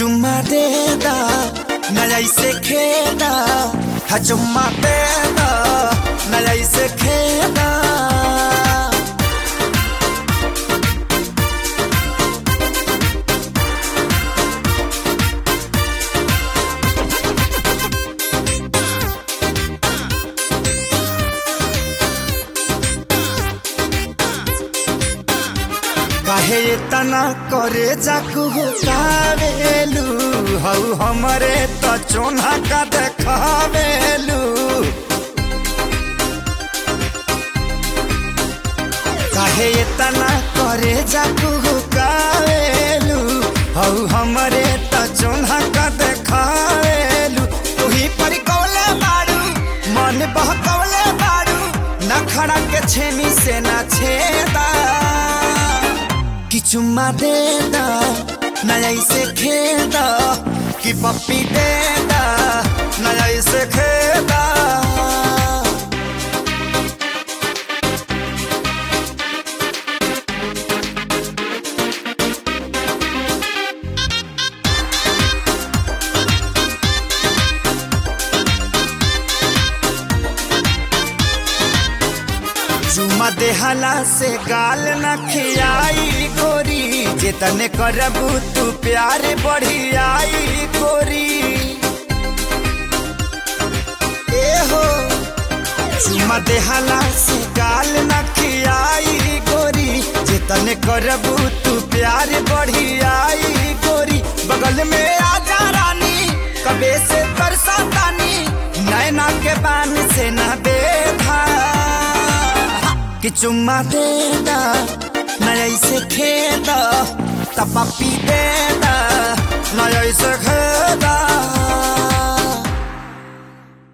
चुम्मा दे दा नया इसे खेदा हा चुम्मा दे दा नया इसे खेदा काहे इतना करे जाकू कावेलू हऊ हमरे त चोना का देखावेलू काहे इतना करे जाकू कावेलू हऊ हमरे त चोना का देखावेलू तुही पर कौले बाड़ू मन बहकौले बाड़ू नखड़ा के छेनी से ना छेदा कि चुम्मा दे दा नया इसे खेदा कि पप्पी दे दा नया इसे खेदा चुम्मा देहला से गाल न खियाई गोरी जेतने करबू तू प्यार बढ़ियाई गोरी ए हो चुम्मा देहला से गाल न खियाई गोरी जेतने करबू तू प्यार बढ़ियाई गोरी बगल में आजा रानी कबे से बरसातानी नैना के बान से न देखा कि चुम्मा दे दा नया इसे खेदा तपपी दे दा नया इसे खेदा